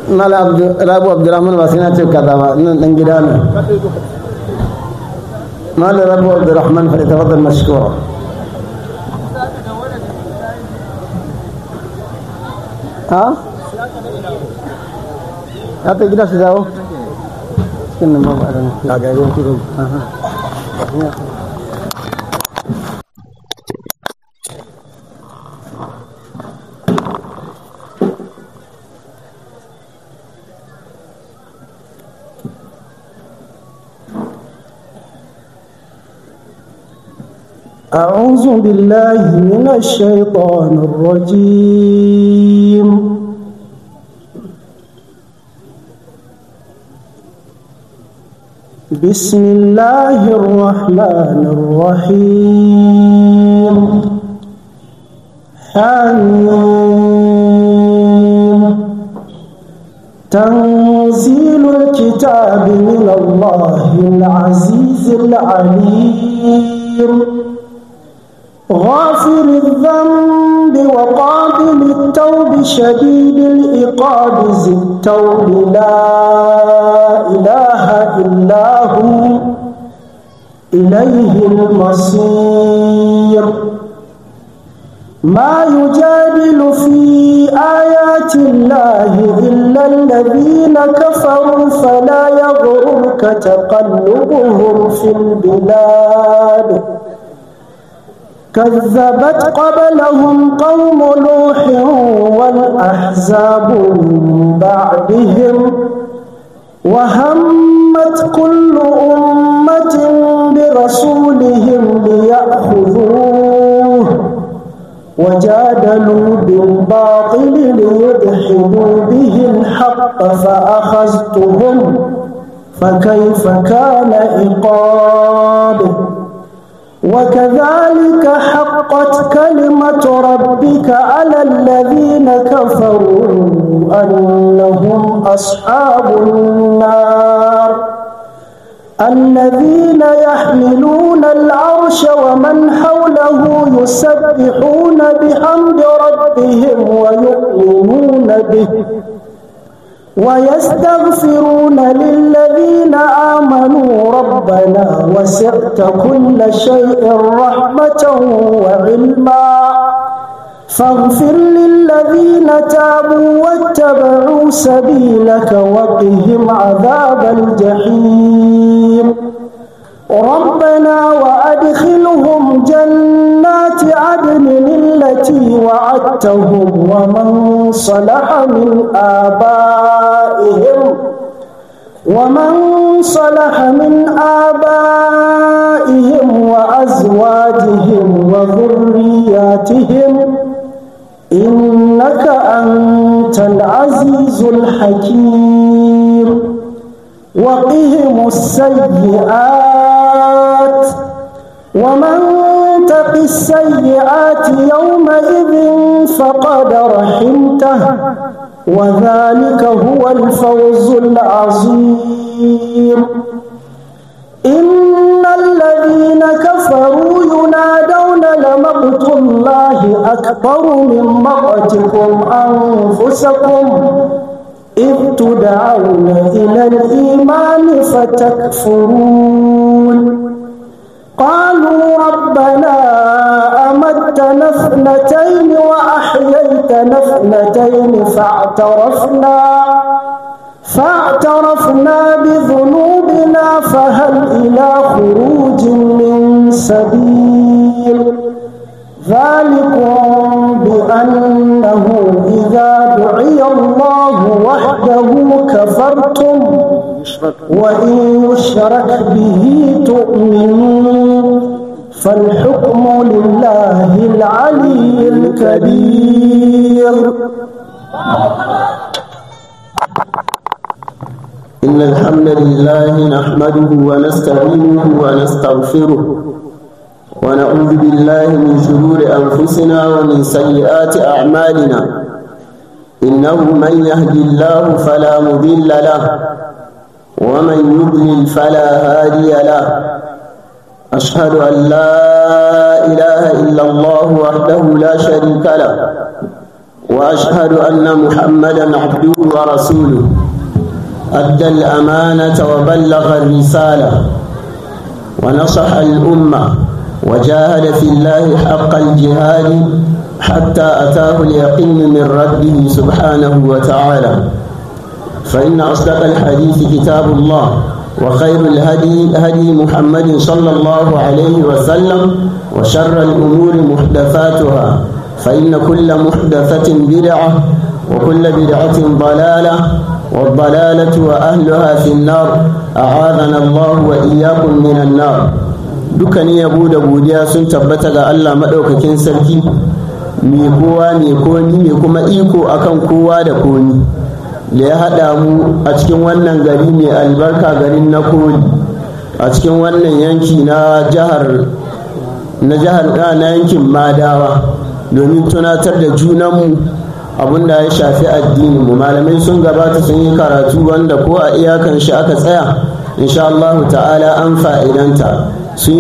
mala rabu abdurrahman ba sai na ce kaza ba nan dan gida ne mala rabu abdurrahman fa tafaddal mashkura ha ya ta gida su dawo cikin nan babu adan ga ga ruwan kudu أعوذ بالله من الشيطان الرجيم بسم الله الرحمن الرحيم حميم تنزيل الكتاب من الله العزيز العليم غافر الذنب وقابل التوب شديد العقاب ذي التوب لا إله إلا هو إليه المصير ما يجادل في آيات الله إلا الذين كفروا فلا يغرك تقلبهم في البلاد كذبت قبلهم قوم نوح والأحزاب من بعدهم وهمت كل أمة برسولهم ليأخذوه وجادلوا بالباطل ليدحضوا به الحق فأخذتهم فكيف كان عقاب وكذلك حقت كلمة ربك على الذين كفروا أنهم أصحاب النار الذين يحملون العرش ومن حوله يسبحون بحمد ربهم ويؤمنون به ويستغفرون للذين آمنوا ربنا وسعت كل شيء رحمة وعلما فاغفر للذين تابوا واتبعوا سبيلك وقهم عذاب الجحيم ربنا وأدخلهم جنات عدن التي وعدتهم ومن صلح من آبائهم ومن صلح من آبائهم وأزواجهم وذرياتهم إنك أنت العزيز الحكيم وقهم السيئات ومن تق السيئات يومئذ فقد رحمته وذلك هو الفوز العظيم إن الذين كفروا ينادون لمقت الله أكبر من مقتكم أنفسكم إذ تدعون إلى الإيمان فتكفرون قالوا ربنا أمتنا اثنتين وأحييتنا اثنتين فاعترفنا فاعترفنا بذنوبنا فهل إلى خروج من سبيل ذلكم بأنه إذا دعي الله وحده كفرتم وإن يشرك به تؤمنون فالحكم لله العلي الكبير إن الحمد لله نحمده ونستعينه ونستغفره ونعوذ بالله من شرور أنفسنا ومن سيئات أعمالنا إنه من يهد الله فلا مضل له ومن يضلل فلا هادي له أشهد أن لا إله إلا الله وحده لا شريك له وأشهد أن محمدا عبده ورسوله أدى الأمانة وبلغ الرسالة ونصح الأمة وجاهد في الله حق الجهاد حتى أتاه اليقين من ربه سبحانه وتعالى فإن أصدق الحديث كتاب الله وخير الهدي هدي محمد صلى الله عليه وسلم وشر الأمور محدثاتها فإن كل محدثة بدعة وكل بدعة ضلالة والضلالة وأهلها في النار أعاذنا الله وإياكم من النار dukkanin yabo da godiya sun tabbata ga Allah maɗaukakin sarki mai kowa mai komi mai kuma iko akan kowa da komi da ya haɗa mu a cikin wannan gari mai albarka garin na koli a cikin wannan yanki na jihar na jihar na yankin madawa domin tunatar da junanmu abinda ya shafi addini mu malamai sun gabata sun yi karatu wanda ko a iyakan shi aka tsaya insha Allah ta'ala an fa'idanta sun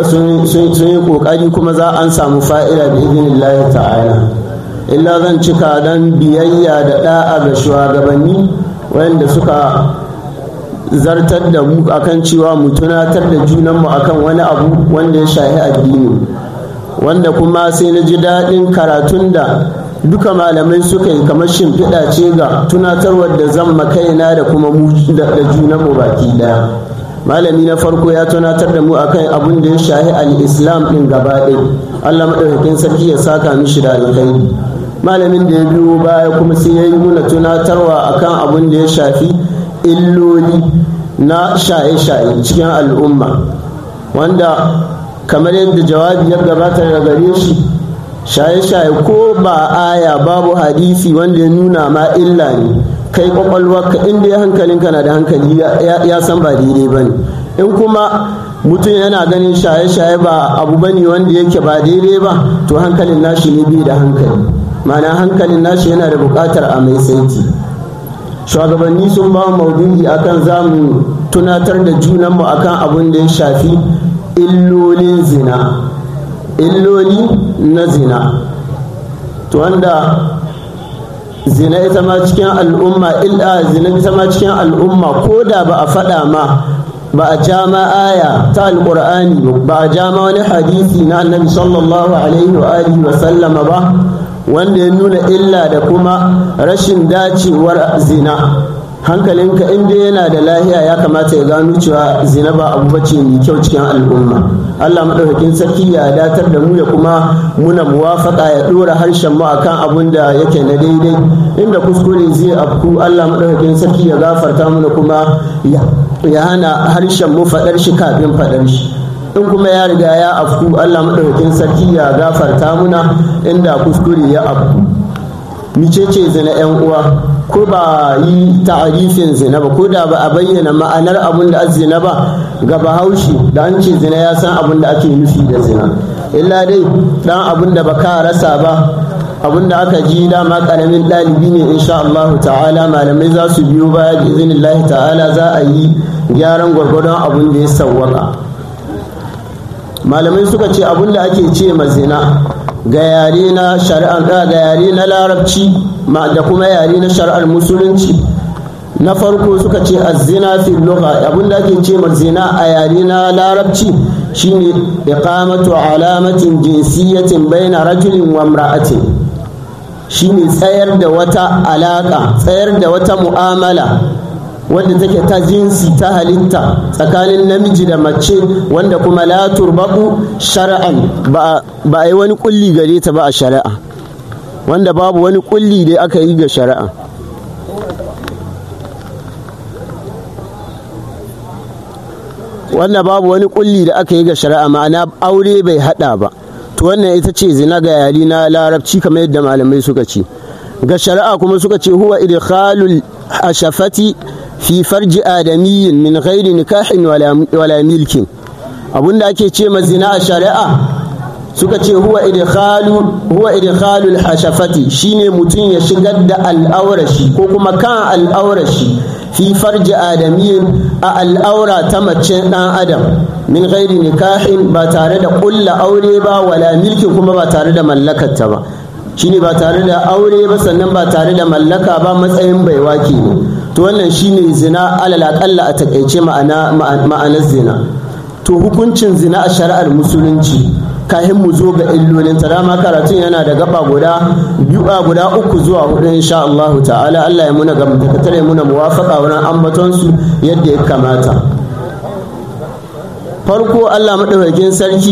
yi kokari kuma za an samu fa'ida da izinin ta'ala illa zan cika don biyayya da da'a ga shugabanni wayanda suka zartar da mu akan cewa mu tunatar da junanmu akan wani abu wanda ya shahi addini wanda kuma sai na ji daɗin karatun da duka malamai suka yi kamar shimfiɗa ce ga tunatarwar da zan makaina da kuma da junanmu baki ɗaya malami na farko ya tunatar da mu akan abin da ya shahi al-islam din gaba ɗaya allah maɗaukakin sarki ya saka mishi da alkhairi malamin da ya biyo baya kuma sai ya yi muna tunatarwa akan abin da ya shafi illoli na shaye-shaye cikin al'umma wanda kamar yadda jawabi ya gabata da gare shi shaye-shaye ko ba aya babu hadisi wanda ya nuna ma illa ne kai kwakwalwarka inda ya hankalinka na da hankali ya san ba daidai ba ne in kuma mutum yana ganin shaye-shaye ba abu bane wanda yake ba daidai ba to hankalin nashi ne bai da hankali mana hankalin nashi yana da bukatar a mai saiti shugabanni sun ba maudu'i akan zamu tunatar da junanmu akan abin da ya shafi illolin zina illoli na zina to wanda zina ita ma cikin al'umma illa zina ita ma cikin al'umma ko da ba a faɗa ma ba a ja ma aya ta alƙur'ani ba a ja ma wani hadisi na annabi sallallahu alaihi wa alihi wa sallama ba wanda ya nuna illa da kuma rashin dacewar zina hankalinka inda yana da lahiya ya kamata ya gano cewa zina ba abu bace mai kyau cikin al'umma Allah madaukakin sarki ya datar da mu ya kuma muna muwafaka ya dora harshen mu akan abun da yake na daidai inda kuskure zai afku Allah madaukakin sarki ya gafarta mana kuma ya hana harshen mu fadar shi kafin fadar shi in kuma ya riga ya afku Allah madaukakin sarki ya gafarta muna inda kuskure ya afku micece zina yan uwa ko ba yi ta'arifin zina ba ko da ba a bayyana ma'anar abin da zina ba ga bahaushe da an ce zina ya san abin da ake nufi da zina illa dai dan abin da baka rasa ba abin da aka ji dama karamin ɗalibi ne insha Allah ta'ala malamai za su biyo baya bi izinillahi ta'ala za a yi gyaran gwargwadon abin da ya sawwaka malamai suka ce abin da ake ce ma zina ga yare na shari'ar ga yare na larabci da kuma yare na shari'ar musulunci na farko suka ce azzina fi lugha abinda ake ce ma zina a yare na larabci shine iqamatu alamatin jinsiyatin baina rajulin wa imra'atin shine tsayar da wata alaka tsayar da wata mu'amala wanda take ta jinsi ta halitta tsakanin namiji da mace wanda kuma la turbaku shar'an ba a yi wani kulli gare ta ba a shari'a wanda babu wani kulli da aka yi ga shari'a wanda babu wani kulli da aka yi ga shari'a ma'ana aure bai hada ba to wannan ita ce zina ga yari na larabci kamar yadda malamai suka ce ga shari'a kuma suka ce huwa idkhalul ashafati fi farji adamiyyin min ghairi nikahin wala milkin abinda ake ce ma zina a shari'a suka ce huwa idkhalu huwa idkhalul hashafati shine mutum ya shigar da al'aurashi ko kuma kan al'aurashi fi farji adamiyyin a al'aura ta mace dan adam min ghairi nikahin ba tare da kulla aure ba wala milkin kuma ba tare da mallakarta ba shine ba tare da aure ba sannan ba tare da mallaka ba matsayin baiwa ne to wannan shine zina alal aqalla a takaice ma'ana ma'anar zina to hukuncin zina a shari'ar musulunci kahin mu zo ga illolin ta dama karatun yana da gaba guda biyu guda uku zuwa hudu insha Allah ta'ala Allah ya muna gamtakatar ya muna muwafaka wurin ambaton su yadda ya kamata farko Allah madaukakin sarki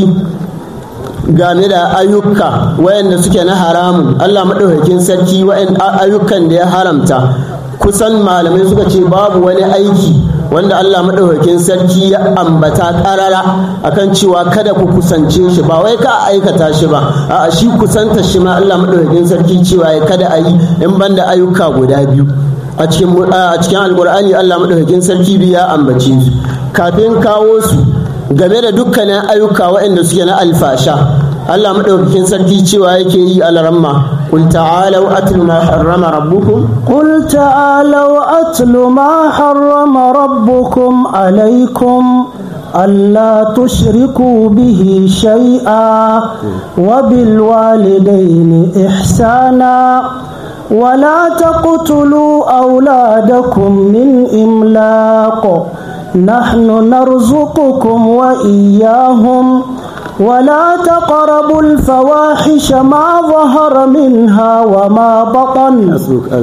game da ayyuka wayanda suke na haramun Allah madaukakin sarki wayan ayyukan da ya haramta kusan malamai suka ce babu wani aiki wanda Allah maɗaukakin sarki ya ambata ƙarara akan cewa kada ku kusance shi ba wai ka aikata shi ba a shi kusanta shi ma Allah maɗaukakin sarki cewa ya kada a yi in banda ayyuka guda biyu a cikin a cikin alkur'ani Allah maɗaukakin sarki biya ambace su kafin kawo su game da dukkanin ayyuka waɗanda suke na alfasha Allah maɗaukakin sarki cewa yake yi alaramma قل تعالوا أتل ما حرم ربكم قل تعالوا أتل ما حرم ربكم عليكم ألا تشركوا به شيئا وبالوالدين إحسانا ولا تقتلوا أولادكم من إملاق نحن نرزقكم وإياهم ولا تقربوا الفواحش ما ظهر منها وما بطن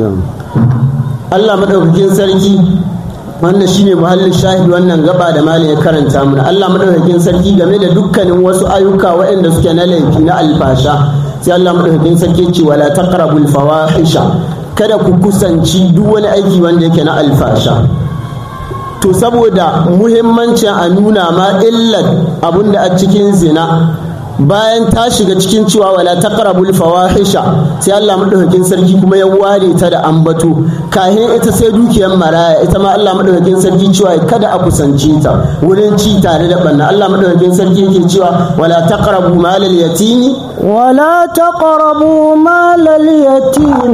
Allah madaukakin sarki wannan shine muhallin shahid wannan gaba da malam ya karanta mana Allah madaukakin sarki game da dukkanin wasu ayyuka waɗanda suke na laifi na alfasha sai Allah madaukakin sarki ce wala taqrabul fawahisha kada ku kusanci duk wani aiki wanda yake na alfasha to saboda muhimmancin a nuna ma illar abinda a cikin zina bayan ta shiga cikin cewa wala taqrabul fawahisha sai Allah madaukakin sarki kuma ya ware ta da ambato kahin ita sai dukiyar maraya ita ma Allah madaukakin sarki cewa kada a kusance ta wurin ci tare da banna Allah madaukakin sarki yake cewa wala taqrabu malal yatimi ولا تقربوا مال اليتيم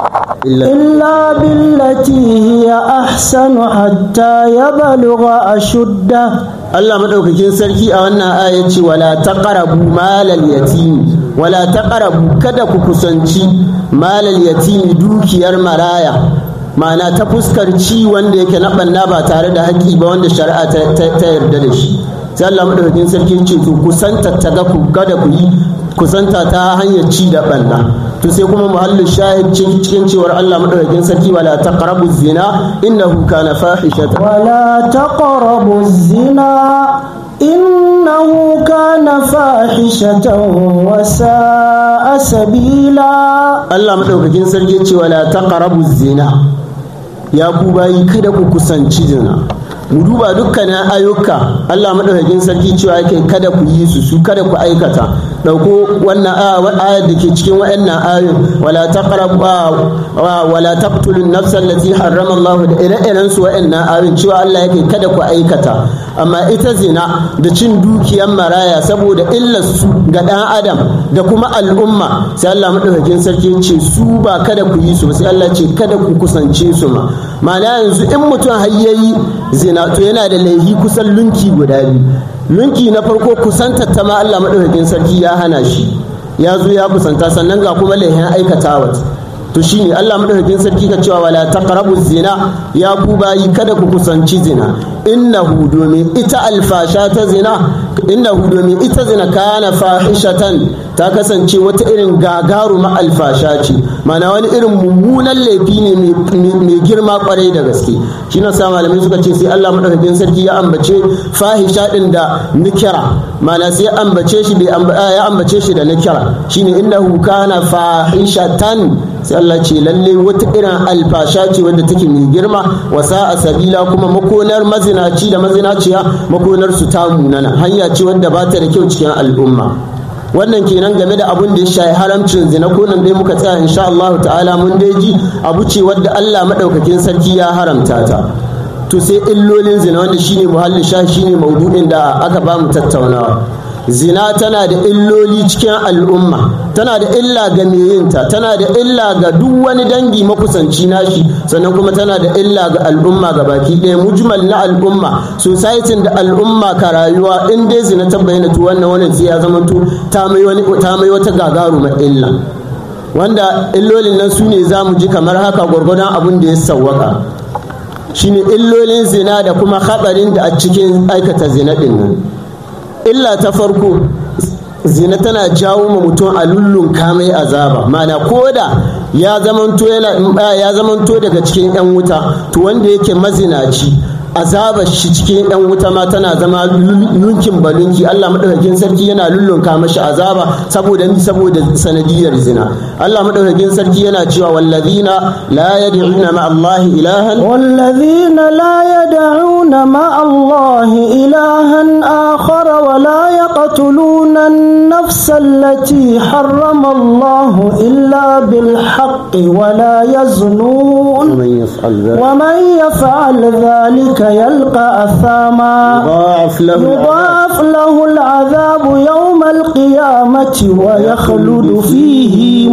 إلا بالتي هي أحسن حتى يبلغ أشده Allah madaukakin sarki a wannan aya ce wala taqrabu malal yatimi wala taqrabu kada ku kusanci malal yatimi dukiyar maraya ma'ana ta fuskar ci wanda yake na banna ba tare da haƙƙi ba wanda shari'a ta yarda da shi sai Allah madaukakin sarki ce to kusanta ta ga ku kada ku yi kusanta ta hanyar ci da banna to sai kuma muhallin shahid cikin cewar Allah madaukakin sarki wala taqrabu zina innahu kana fahishatan ولا تقربوا الزنا إنه كان فاحشة وساء سبيلا Allah madaukakin sarki ce wala taqrabu zina ya ku bayi kada ku kusanci zina mu duba dukkanin ayyuka Allah madaukakin sarki cewa yake kada ku yi su su kada ku aikata dauko wannan ayar da ke cikin wayannan ayoyin wala taqrabu wala taqtulun nafsan allati harrama Allah da ire-iren su wayannan ayoyin cewa Allah yake kada ku aikata amma ita zina da cin dukiyar maraya saboda illar su ga dan adam da kuma al'umma sai Allah madaukakin sarki ce su ba kada ku yi su sai Allah ce kada ku kusance su ma ma'ana yanzu in mutum har yayi zina to yana da laihi kusan lunki guda biyu lunki na farko kusanta ta ma Allah madaukakin sarki ya hana shi ya zo ya kusanta sannan ga kuma laihin aikatawa to shine Allah madaukakin sarki ka cewa wala taqrabu zina ya ku bayi kada ku kusanci zina innahu domin ita alfasha ta zina innahu domin ita zina kana fahishatan ta kasance wata irin gagaruma alfasha ce mana wani irin mummunan laifi ne mai girma kwarai da gaske shi na sa malamai suka ce sai Allah madaukakin sarki ya ambace fahisha din da nikira mana sai ya ambace shi ya ambace shi da nikira shine innahu kana fahishatan sai Allah ce lalle wata irin alfasha ce wadda take mai girma wasa a sabila kuma makonar mazinaci da mazinaciya makonar su ta munana hanya ce wadda ba ta da kyau cikin al'umma wannan kenan game da abun da ya shayi haramcin zina ko nan dai muka tsaya insha Allah ta'ala mun dai ji abu ce wadda Allah madaukakin sarki ya haramta ta to sai illolin zina wanda shine muhallin sha shine maudu'in da aka ba mu tattaunawa zina tana da illoli cikin al'umma tana da illa ga meyinta tana da illa ga duk wani dangi makusanci nashi sannan kuma tana da illa ga al'umma ga baki ɗaya mujmal na al'umma society da al'umma ka rayuwa in dai zina ta bayyana to wannan wannan sai ya zama to ta mai wani ta mai wata gagarumar illa wanda illolin nan su ne za mu ji kamar haka gwargwadon abin da ya sawwaka shine illolin zina da kuma hatsarin da a cikin aikata zina ɗin nan illa ta farko zina tana jawo ma mutum a lullun kamai azaba mana koda ya zamanto yana ya zamanto daga cikin yan wuta to wanda yake mazinaci azaba shi cikin yan wuta ma tana zama lunkin balunki Allah madaukakin sarki yana lullunka mashi azaba saboda ni saboda sanadiyar zina Allah madaukakin sarki yana cewa wallazina la yad'una ma Allah ilahan والذين لا يدعون مع الله إلها آخر ولا يقتلون النفس التي حرم الله إلا بالحق ولا يزنون man yaf'al dhalika ومن يفعل ذلك يلقى أثاما yudha'af lahu يضاعف له العذاب يوم القيامة ويخلد فيه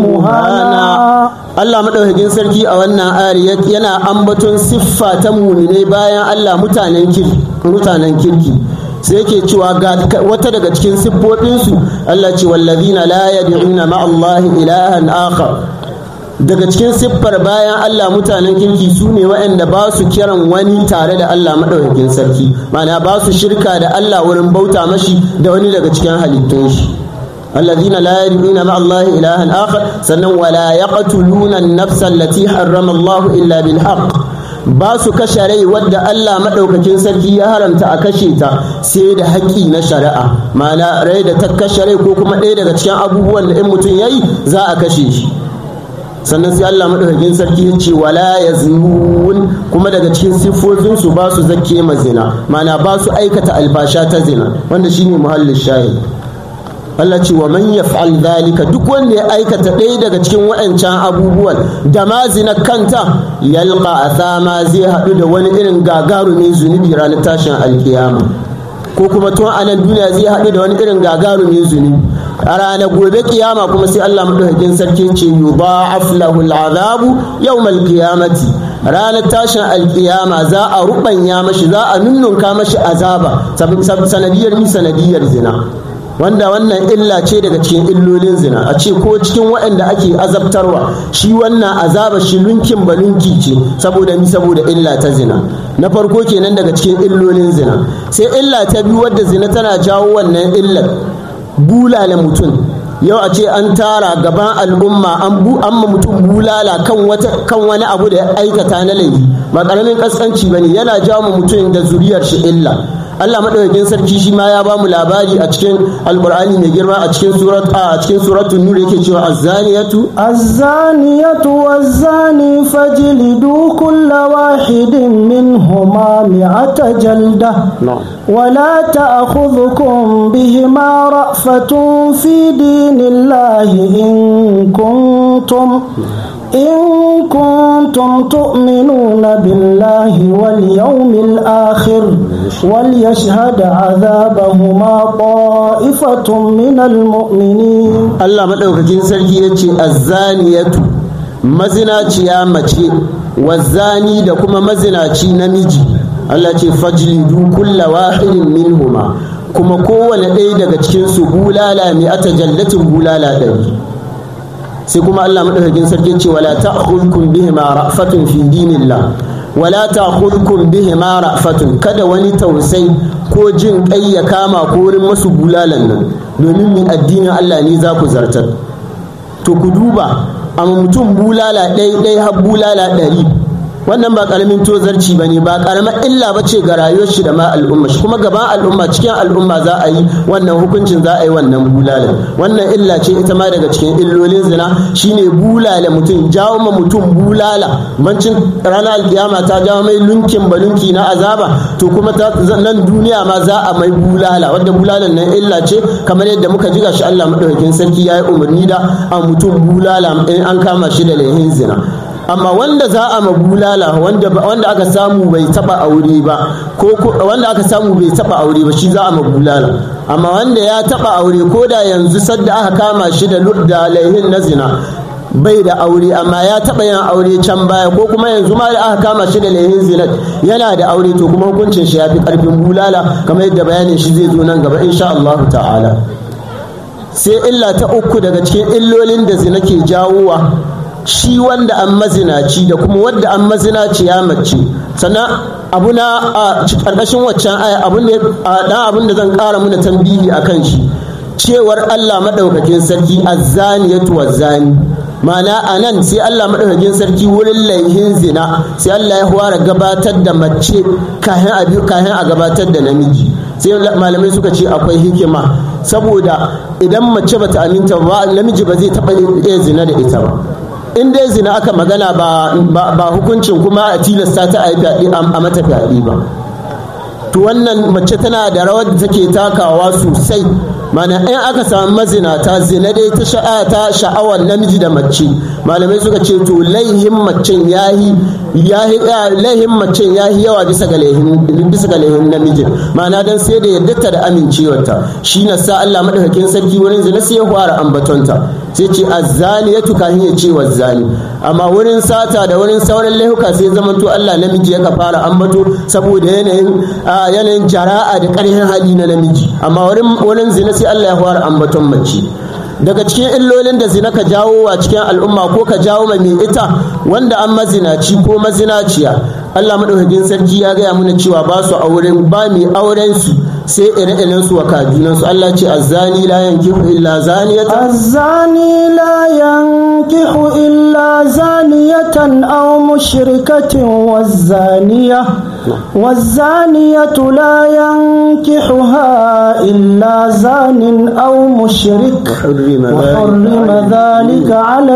مهانا Allah maɗaukakin sarki a wannan ayar yana ambaton siffa ta mumine bayan Allah mutanen kirki mutanen kirki sai yake cewa ga wata daga cikin siffofinsu Allah ce wallazina la yad'una ma Allah ilahan akhar daga cikin siffar bayan Allah mutanen kirki su ne waɗanda ba su kiran wani tare da Allah maɗaukakin sarki ma'ana ba su shirka da Allah wurin bauta mashi da wani daga cikin halittun shi الذين لا يدعون مع الله إلها آخر سنن ولا يقتلون النفس التي حرم الله إلا بالحق ba su kashe rai wadda Allah maɗaukakin sarki ya haramta a kashe ta sai da haƙƙi na shari'a ma'ana rai da ta kashe rai ko kuma ɗaya daga cikin abubuwan da in mutum ya yi za a kashe shi sannan sai Allah maɗaukakin sarki ya ce wala ya kuma daga cikin siffofinsu ba su zakke ma zina ma'ana ba su aikata albasha ta zina wanda shine muhallin shahid Allah ce wa man yaf'al dhalika duk wanda ya aikata ɗaya daga cikin waɗancan abubuwan da ma zina kanta yalqa athama zai haɗu da wani irin gagarumin zunubi ranar tashin alkiyama ko kuma tun a nan duniya zai haɗu da wani irin gagarumin zunubi a ranar gobe kiyama kuma sai Allah madaukakin sarki ce yudha'af lahu al'azabu yawmal qiyamati ranar tashin alkiyama za a rubanya mashi za a nunnunka mashi azaba sanadiyar mi sanadiyar zina wanda wannan illa ce daga cikin illolin zina a ce ko cikin waɗanda ake azabtarwa shi wannan azaba shi lunkin ba lunki ce saboda mi saboda illa ta zina na farko kenan daga cikin illolin zina sai illa ta biyu wadda zina tana jawo wannan illar bulala mutum yau a ce an tara gaban al'umma an bu amma mutum bulala kan wata kan wani abu da ya aikata na laifi ba karamin kaskanci bane yana jawo mutum da zuriyar shi illa Allah madaukakin sarki shi ma ya bamu labari a cikin alqur'ani mai girma a cikin surat a cikin suratul nur yake cewa az-zaniyatu الزانية والزاني فاجلدوا كل واحد منهما مئة جلدة ولا تأخذكم بهما رأفة في دين الله إن كنتم إن كنتم تؤمنون بالله واليوم الآخر وليشهد عذابهما طائفة من المؤمنين Allah madaukakin sarki yace az-zaniyatu mazinaciya mace wazani da kuma mazinaci namiji Allah ce fajlidu kulla wahidin minhuma kuma kowane ɗaya daga cikin su bulala mai ata jallatin bulala ɗari sai kuma Allah madaukakin sarki ce wala ta'khudhukum bihima ra'fatun fi dinillah wala ta'khudhukum bihima ra'fatun kada wani tausayi ko jin kai ya kama ko wurin masu bulalan nan domin mi addinin Allah ne za ku zartar to ku duba amma mutum bulala ɗai ɗai har bulala ɗari wannan ba karamin tozarci ba ne ba karamar illa ba ce ga rayuwar shi da ma al'umma shi kuma gaban al'umma cikin al'umma za a yi wannan hukuncin za a yi wannan bulala wannan illa ce ita ma daga cikin illolin zina shine bulala mutum jawo ma mutum bulala bancin ranar alkiyama ta jawo mai lunkin balunki na azaba to kuma ta nan duniya ma za a mai bulala wadda bulalan nan illa ce kamar yadda muka ji gashi Allah madaukakin sarki ya yi umarni da a mutum bulala in an kama shi da laihin zina amma wanda za a mabulala wanda wanda aka samu bai taba aure ba ko wanda aka samu bai taba aure ba shi za a mabulala amma wanda ya taba aure ko da yanzu sadda aka kama shi da da laihin na zina bai da aure amma ya taba yin aure can baya ko kuma yanzu ma da aka kama shi da laihin zina yana da aure to kuma hukuncin shi ya fi karfin bulala kamar yadda bayanin shi zai zo nan gaba insha Allah ta'ala sai illa ta uku daga cikin illolin da zina ke jawowa shi wanda an mazinaci da kuma wadda an mazinaci ya mace sannan abu na a ƙarƙashin waccan aya abu ne a dan abin da zan ƙara muna tambihi a kan shi cewar Allah maɗaukakin sarki azzaniyatu wazzani ma'ana a nan sai Allah maɗaukakin sarki wurin laihin zina sai Allah ya fara gabatar da mace kahin a gabatar da namiji sai malamai suka ce akwai hikima saboda idan mace bata aminta ba namiji ba zai taɓa iya zina da ita ba in dai zina aka magana ba hukuncin kuma a tilasta ta a yi fyaɗe a mata fyaɗe ba to wannan mace tana da rawar da take takawa sosai mana in aka samu mazinata zina dai ta sha'a ta sha'awar namiji da mace malamai suka ce to laihin macen yahi yahi laihin macen yahi yawa bisa ga laihin bisa ga laihin namiji ma'ana dan sai da yadda da amincewarta shi na sa Allah madaukakin sarki wurin zina sai ya fara ambatonta sai ce azzani ya tuka ya ce wazzani amma wurin sata da wurin sauran laihuka sai zamanto Allah namiji ya fara ambato saboda yanayin yanayin jara'a da ƙarfin hali na namiji amma wurin zina sai Allah ya fara ambaton mace daga cikin illolin da zina ka jawo wa cikin al'umma ko ka jawo mai ita wanda an mazinaci ko mazinaciya Allah madaukakin sarki ya gaya mana cewa ba su auren ba mai auren su sai ire-iren su wa kajunan su Allah ce azzani la yankihu illa zaniyatan azzani la yankihu illa zaniyatan aw mushrikatin wazaniya wazaniyatu la yankihuha illa zanin aw mushrik وحرم ذلك على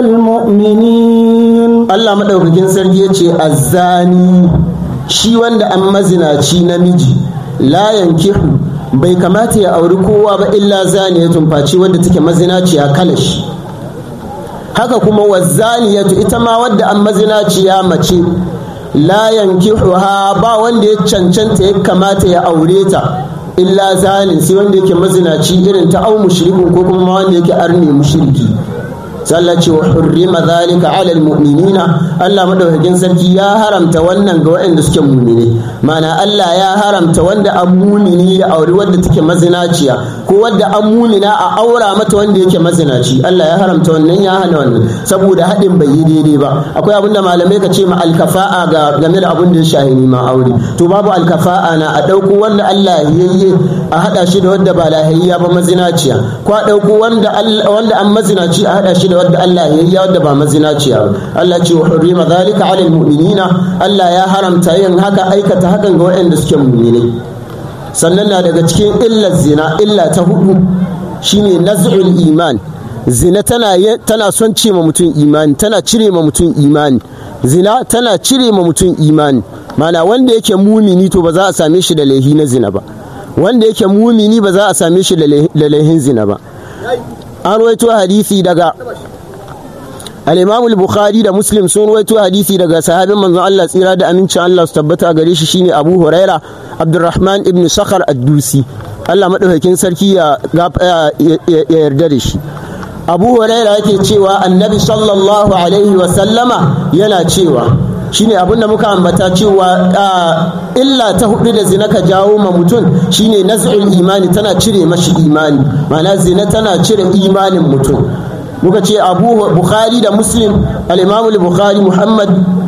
المؤمنين Allah madaukakin sarki yace azzani shi wanda an mazinaci namiji la yankihu bai kamata ya auri kowa ba illa zani ya tumfaci wadda take mazinaciya kalashi haka kuma wazzaniyatu ita ma wadda an mazinaciya mace la yankihuha ba wanda ya cancanta ya kamata ya aure ta illa zalin sai wanda yake mazinaci irin ta au mushrikun ko kuma wanda yake arni mushriki sallah ce wa hurrima zalika ala almu'minina Allah madaukakin sarki ya haramta wannan ga waɗanda suke mu'mini mana Allah ya haramta wanda an mumini ya auri wadda take mazinaciya ko wadda an mumina a aura mata wanda yake mazinaci Allah ya haramta wannan ya hana wannan saboda haɗin bai yi daidai ba akwai abin da malamai ka ce ma alkafa'a ga game da abin da ya shahi ma aure to babu alkafa'a na a ɗauko wanda Allah ya yi a haɗa shi da wadda ba lahiyya ba mazinaciya ko a ɗauko wanda wanda an mazinaci a haɗa shi da wadda Allah ya yi wadda ba mazinaciya ba Allah ce wa hurrima zalika ala almu'minina Allah ya haramta yin haka aikata hakan ga waɗanda suke mu'minai sannan na daga cikin illar zina illa ta hudu shine naz'ul iman zina tana tana son ce ma mutum imani tana cire ma mutum imani zina tana cire ma mutum imani mana wanda yake mumini to ba za a same shi da laihi na zina ba wanda yake mumini ba za a same shi da laihin zina ba an ruwaito hadisi daga al-imam al-bukhari da muslim sun ruwaito hadisi daga sahabin manzon Allah tsira da amincin Allah su tabbata gare shi shine abu huraira abdurrahman ibn sakhar ad-dusi Allah madaukakin sarki ya yarda da shi abu huraira yake cewa annabi sallallahu alaihi wa sallama yana cewa shine abinda muka ambata cewa illa ta hudu da zina ka jawo ma mutum shine naz'ul imani tana cire mashi imani ma'ana zina tana cire imanin mutum muka ce abu bukhari da muslim al-imam al-bukhari muhammad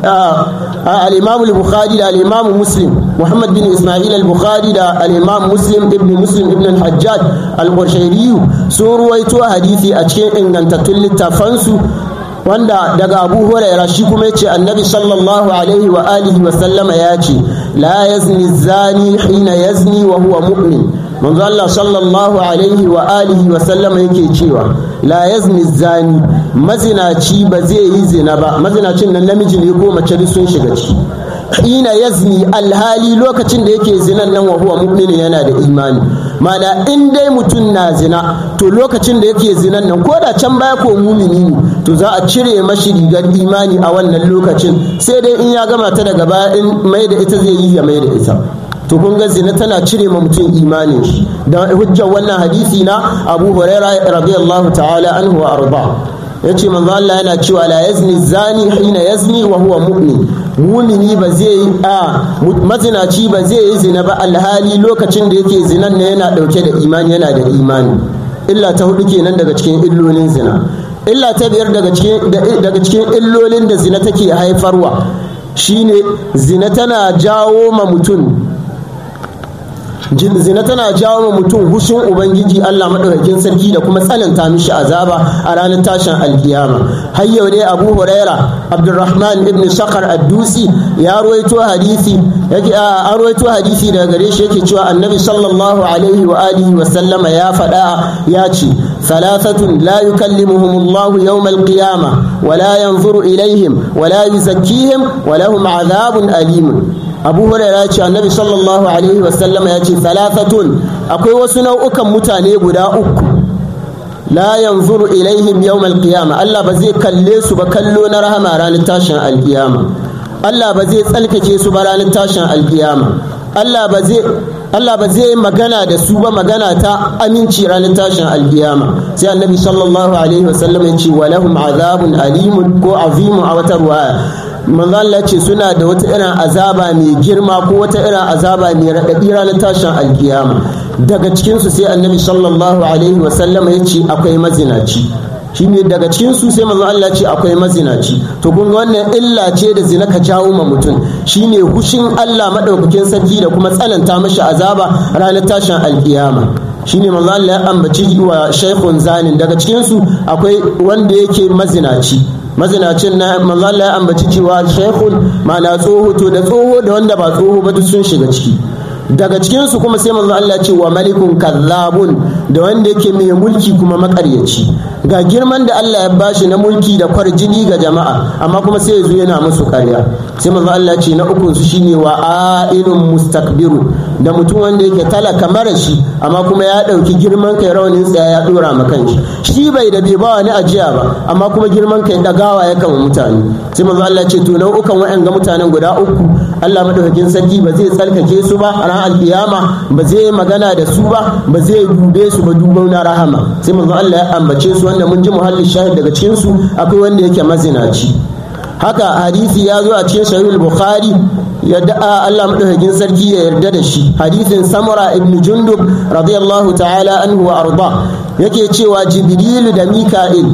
al-imam al-bukhari da al-imam muslim muhammad bin isma'il al-bukhari da al-imam muslim ibn muslim ibn al-hajjaj al-qushairi sun ruwaito hadisi a cikin ingantattun littafansu wanda daga abu huraira shi kuma yace annabi sallallahu alaihi wa alihi wa sallama ya ce la yazni zani hina yazni wa huwa mu'min manzo Allah sallallahu alaihi wa alihi wa sallama yake cewa la yazni zani mazinaci ba zai yi zina ba mazinacin nan namiji ne ko mace duk sun shiga ciki hina yazni alhali lokacin da yake zinan nan wa huwa mu'min yana da imani mana in dai mutum na zina to lokacin da yake zinan nan ko da can baya ko mumini ne to za a cire mashi rigar imani a wannan lokacin sai dai in ya gama ta daga baya in mai da ita zai yi ya mai da ita to kun ga zina tana cire ma mutum imanin shi da hujjar wannan hadisi na Abu Huraira radiyallahu ta'ala anhu wa arda yace manzo Allah yana cewa la yazni zani hina yazni wa huwa mu'min mumini ba zai yi a mazinaci ba zai yi zina ba alhali lokacin da yake zinan ne yana dauke da imani yana da imani illa ta hudu kenan daga cikin illolin zina illa ta biyar daga cikin daga cikin illolin da zina take haifarwa shine zina tana jawo ma mutum zina tana jawo ma mutum hushin ubangiji Allah madaukakin sarki da kuma tsananta mishi azaba a ranar tashin alkiyama har yau dai Abu Huraira Abdurrahman ibn Sakhar ad-Dusi ya ruwaito hadisi yake a ruwaito hadisi daga gare shi yake cewa Annabi sallallahu alaihi wa alihi wa sallama ya faɗa ya ce thalathatun la yukallimuhum Allah yawm al-qiyama wa la yanzuru ilaihim wa la yuzakkihim wa lahum adhabun alim abu huraira ce annabi sallallahu alaihi wasallama ya ce salafatun akwai wasu nau'ukan mutane guda uku la yanzuru ilaihim yawm alqiyama Allah ba zai kalle su ba kallo na rahama ranar tashin alqiyama Allah ba zai tsalkake su ba ranar tashin alqiyama Allah ba zai Allah ba zai magana da su ba magana ta aminci ranar tashin alkiyama sai annabi sallallahu alaihi wasallam ya ce walahum azabun alimun ko azimun a wata ruwaya manzo Allah ce suna da wata irin azaba mai girma ko wata irin azaba mai raɗaɗi ranar tashin alkiyama daga cikinsu sai annabi sallallahu alaihi wasallam ya ce akwai mazinaci shine daga cikin su sai manzo Allah ce akwai mazinaci to kun ga wannan illa ce da zina ka jawo ma mutum shine hushin Allah madaukakin sarki da kuma tsananta mashi azaba ranar tashin alkiyama shine manzo Allah ya ambaci wa shaykhun zanin daga cikin su akwai wanda yake mazinaci mazinacin na manzo Allah ya ambaci cewa shaykhun ma'ana tsoho to da tsoho da wanda ba tsoho ba duk sun shiga ciki daga cikinsu kuma sai manzo Allah ce wa malikun kazzabun da wanda yake mai mulki kuma makaryaci ga girman da Allah ya bashi na mulki da kwarjini ga jama'a amma kuma sai ya zo yana musu karya sai manzo Allah ce na ukun su shine wa ailun mustakbiru da mutum wanda yake talaka mara shi amma kuma ya dauki girman kai rawanin tsaya ya dora ma kanshi shi bai da bai ba wani ajiya ba amma kuma girman kai dagawa ya kama mutane sai manzo Allah ce to nau'ukan wa'anga mutanen guda uku Allah madaukakin sarki ba zai tsarkake su ba ran alkiyama ba zai magana da su ba ba zai dube su ba dubau na rahama sai manzo Allah ya ambace su wanda mun ji muhallin shahid daga cikin su akwai wanda yake mazinaci haka hadisi ya zo a cikin sahih bukhari yadda Allah madaukakin sarki ya yarda da shi hadisin samura ibn jundub radiyallahu ta'ala anhu wa arda yake cewa jibril da mika'il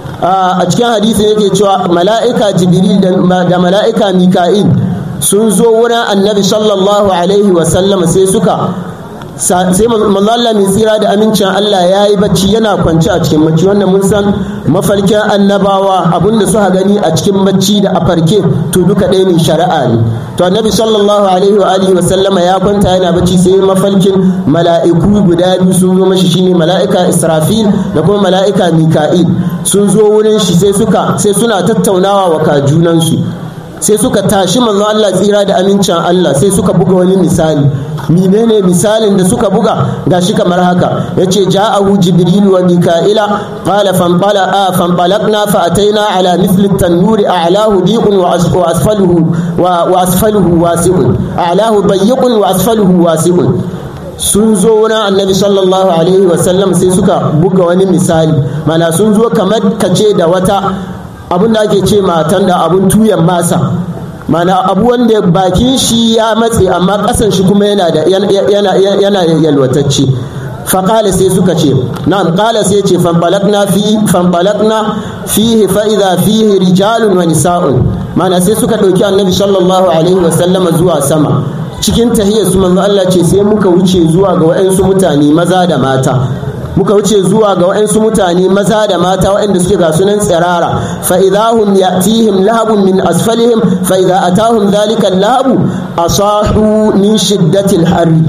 a cikin hadisin yake cewa mala'ika jibril da mala'ika mika'il sun zo wurin annabi sallallahu alaihi wasallam sai suka sai Allah mai tsira da amincin Allah ya yi bacci yana kwance a cikin bacci wanda mun san mafarkin annabawa abinda suka gani a cikin bacci da a farke to duka ɗaya ne shari'a ne to annabi sallallahu alaihi wa alihi wa sallama ya kwanta yana bacci sai mafarkin mala'iku guda biyu sun zo mashi shine mala'ika Israfil da kuma mala'ika Mika'il sun zo wurin shi sai suka sai suna tattaunawa wa kajunansu sai suka tashi manzo Allah tsira da amincin Allah sai suka buga wani misali menene misalin da suka buga gashi kamar haka yace ja'ahu jibril wa mika'ila qala fanqala a fanqalaqna fa ataina ala mithli at-tanuri a'lahu diqun wa asfaluhu wa asfaluhu wasi'un a'lahu dayyqun wa asfaluhu wasi'un sun zo wurin annabi sallallahu alaihi wasallam sai suka buga wani misali mana sun zo kamar kace da wata abin da ake ce matan da abun tuyan masa mana abu wanda bakin shi ya matse amma kasan shi kuma yana da yana yalwatacce faƙala sai suka ce na'am ƙala sai ce fanɓalakna fi fanɓalakna fihi fa'iza fihi rijalun wa nisa'un mana sai suka ɗauki annabi sallallahu alaihi wasallama zuwa sama cikin tahiyar su manzo Allah ce sai muka wuce zuwa ga waɗansu mutane maza da mata muka wuce zuwa ga waɗansu mutane maza da mata waɗanda suke ga sunan tsirara fa idahum ya'tihim lahabun min asfalihim fa idza atahum dhalika lahabu asahu min shiddatil harri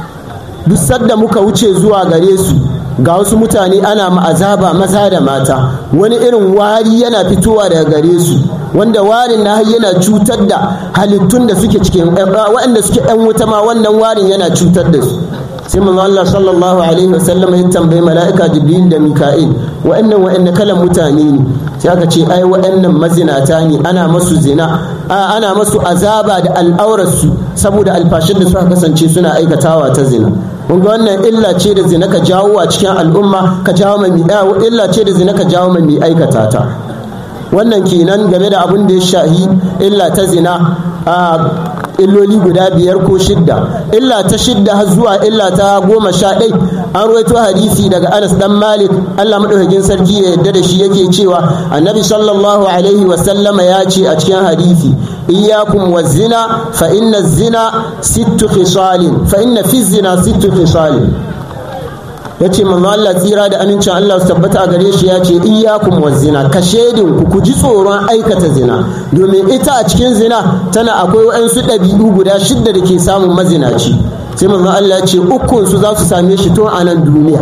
duk sadda muka wuce zuwa gare su ga wasu mutane ana ma'azaba maza da mata wani irin wari yana fitowa daga gare su wanda warin na yana cutar da halittun da suke cikin waɗanda suke ɗan wuta ma wannan warin yana cutar da su sai manzo Allah sallallahu alaihi wasallam ya tambayi mala'ika Jibril da Mika'il wa'annan wa'annan kalan mutane ne sai aka ce ai wa'annan mazinata ne ana masu zina ana masu azaba da al'aurarsu saboda alfashin da suka kasance suna aikatawa ta zina kun ga wannan illa ce da zina ka jawo a cikin al'umma ka jawo mai illa ce da zina ka jawo mai aikata ta wannan kenan game da abin da ya shahi illa ta zina illoli guda biyar ko shidda illa ta shidda har zuwa illa ta goma sha ɗai an ruwaito hadisi daga anas dan malik allah maɗaukakin sarki ya yarda da shi yake cewa annabi sallallahu alaihi wasallama ya ce a cikin hadisi iyyakum wa zina fa inna zina sittu khisalin fa inna fi zina sittu khisalin ya ce manzo Allah tsira da amincin Allah su tabbata a gare shi ya ce iyyakum wa zina ka shedin ku ku ji tsoron aikata zina domin ita a cikin zina tana akwai waɗansu ɗabi'u guda shidda da ke samun mazinaci sai manzo Allah ya ce ukun su za su same shi tun a nan duniya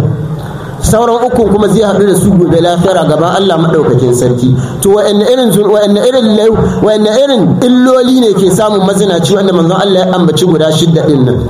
sauran ukun kuma zai haɗu da su gobe lafiya gaban Allah maɗaukakin sarki to wa'anne irin wa'anne irin wa'anne irin illoli ne ke samun mazinaci wanda manzon Allah ya ambaci guda shidda din nan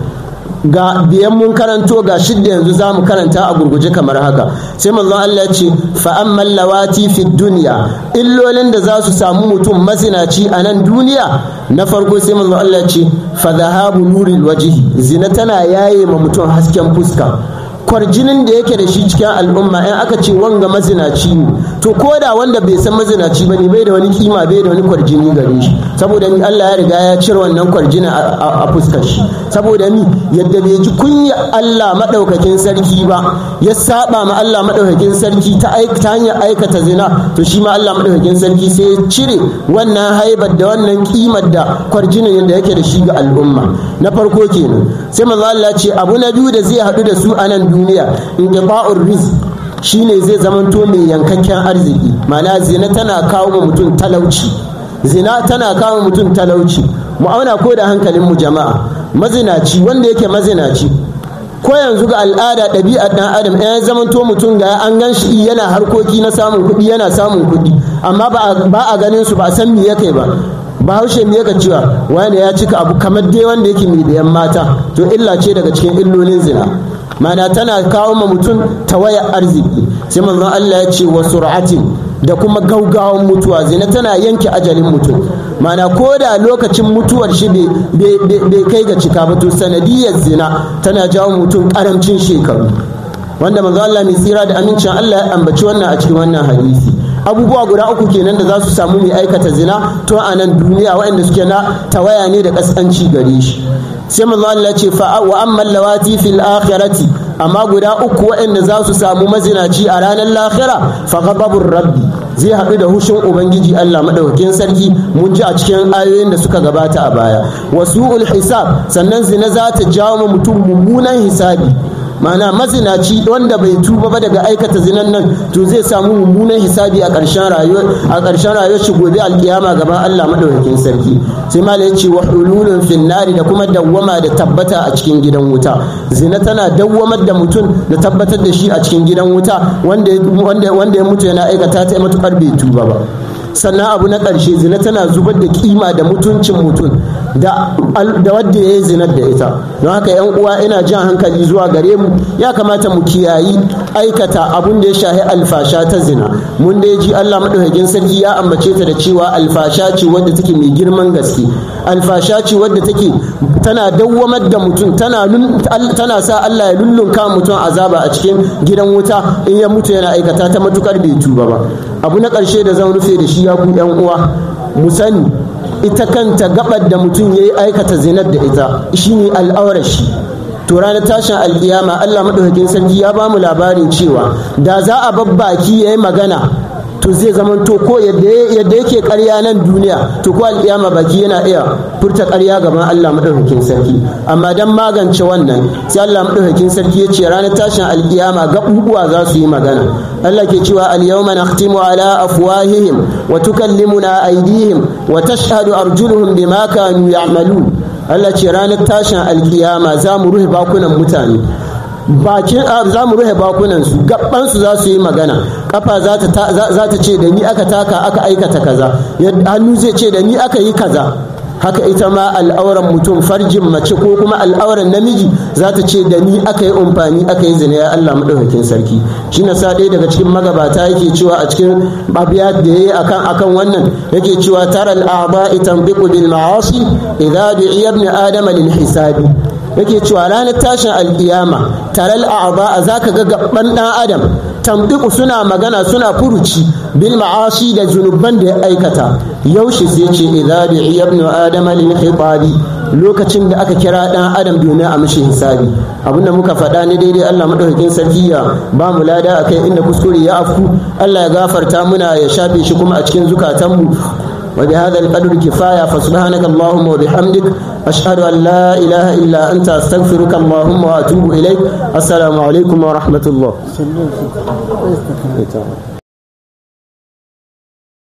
ga biyan mun karanto ga shidda yanzu za mu karanta a gurguje kamar haka sai manzon Allah ya ce fa ammal lawati fi dunya illolin da za su samu mutum mazinaci a nan duniya na farko sai manzon Allah ya ce fa dhahabu nuril wajhi zina tana yaye ma mutum hasken fuska kwarjinin da yake da shi cikin al'umma in aka ce wanga mazinaci ne to ko da wanda bai san mazinaci ba ne bai da wani kima bai da wani kwarjini gare shi saboda ni Allah ya riga ya cire wannan kwarjinin a fuskar shi saboda ni yadda bai ji kunya Allah madaukakin sarki ba ya saba ma Allah madaukakin sarki ta hanyar aikata zina to shi ma Allah madaukakin sarki sai ya cire wannan haibar da wannan kimar da kwarjinin da yake da shi ga al'umma na farko kenan sai manzo Allah ce abu na biyu da zai haɗu da su a nan duniya inqita'ur rizq shine zai zamanto mai yankakken arziki ma'ana zina tana kawo ma mutum talauci zina tana kawo mutum talauci mu auna ko da hankalin mu jama'a mazinaci wanda yake mazinaci ko yanzu ga al'ada ɗabi'ar ɗan adam ya zamanto mutum ga an gan shi yana harkoki na samun kuɗi yana samun kuɗi amma ba a ganin su ba a san me ya kai ba bahaushe me yaka cewa wani ya cika abu kamar dai wanda yake mai biyan mata to illa ce daga cikin illolin zina mana tana kawo ma mutum tawaya arziki sai manzon Allah ya ce wa sur'atin da kuma gaugawan mutuwa zina tana yanke ajalin mutum mana ko da lokacin mutuwar shi bai kai ga cika ba to sanadiyar zina tana jawo mutum karancin shekaru wanda manzo Allah mai tsira da amincin Allah ya ambaci wannan a cikin wannan hadisi abubuwa guda uku kenan da za su samu mai aikata zina to a nan duniya waɗanda suke na tawaya ne da kaskanci gare shi sai manzo Allah ce fa wa ammal lawati fil akhirati amma guda uku waɗanda za su samu mazinaci a ranar lahira fa ghadabur rabbi zai haɗu da hushin ubangiji Allah madaukakin sarki mun ji a cikin ayoyin da suka gabata a baya wasu'ul hisab sannan zina za ta jawo mutum mummunan hisabi mana mazinaci wanda bai tuba ba daga aikata zinan nan to zai samu mummunan hisabi a ƙarshen rayuwar a ƙarshen rayuwar shi gobe alkiyama gaban Allah madaukakin sarki sai malai yace wa hululun finnari da kuma dawwama da tabbata a cikin gidan wuta zina tana dawwamar da mutum da tabbatar da shi a cikin gidan wuta wanda wanda wanda ya mutu yana aikata ta matukar bai tuba ba sannan abu na ƙarshe zina tana zubar da kima da mutuncin mutum da wadda ya yi zinar da ita don haka yan uwa ina jan hankali zuwa gare mu ya kamata mu kiyayi aikata abun da ya shahi alfasha ta zina mun da ji Allah madaukakin sarki ya ambace ta da cewa alfasha ce wadda take mai girman gaske alfasha ce wadda take tana dawwamar da mutum tana tana sa Allah ya lullunka mutum azaba a cikin gidan wuta in ya mutu yana aikata ta matukar bai tuba ba abu na ƙarshe da zan rufe da shi ya ku yan uwa mu sani ita kanta gabar da mutum ya yi aikata zinar da ita shine al'aurar shi to ranar tashin alkiyama Allah madaukakin sarki ya bamu labarin cewa da za a babbaki ya yi magana to zai zama to ko yadda yake karya nan duniya to ko alkiyama baki yana iya furta karya gaban Allah madaukakin sarki amma dan magance wannan sai Allah madaukakin sarki ya ce ranar tashin alkiyama gabubuwa za su yi magana Allah ke cewa al-yawma nakhtimu ala afwahihim wa tukallimuna aydihim wa tashhadu arjuluhum bima kanu ya'malun Allah ce ranar tashin alkiyama za mu rufe bakunan mutane bakin za mu rufe bakunan su gaban su za su yi magana kafa za ta ce da ni aka taka aka aikata kaza hannu zai ce da ni aka yi kaza haka ita ma al'auran mutum farjin mace ko kuma al'auran namiji za ta ce da ni aka yi umfani aka yi zina ya Allah maɗaukakin sarki shi na sa ɗaya daga cikin magabata yake cewa a cikin abiya da ya yi akan akan wannan yake cewa tara al'aba itan biqu bil ma'asi idza du'iya ibn adama lil hisabi yake cewa ranar tashin alkiyama taral a'aba zaka ga gaban dan adam tambiku suna magana suna furuci bil ma'asi da zunuban da ya aikata yaushe sai ce idza bi'i ibn adama lil khitabi lokacin da aka kira dan adam domin a mishi hisabi abinda muka faɗa ne daidai Allah madaukakin sarki ya ba mu lada akai inda kuskure ya afku Allah ya gafarta muna ya shafe shi kuma a cikin zukatanmu وبهذا القدر كفاية فسبحانك اللهم وبحمدك أشهد أن لا إله إلا أنت أستغفرك اللهم وأتوب إليك السلام عليكم ورحمة الله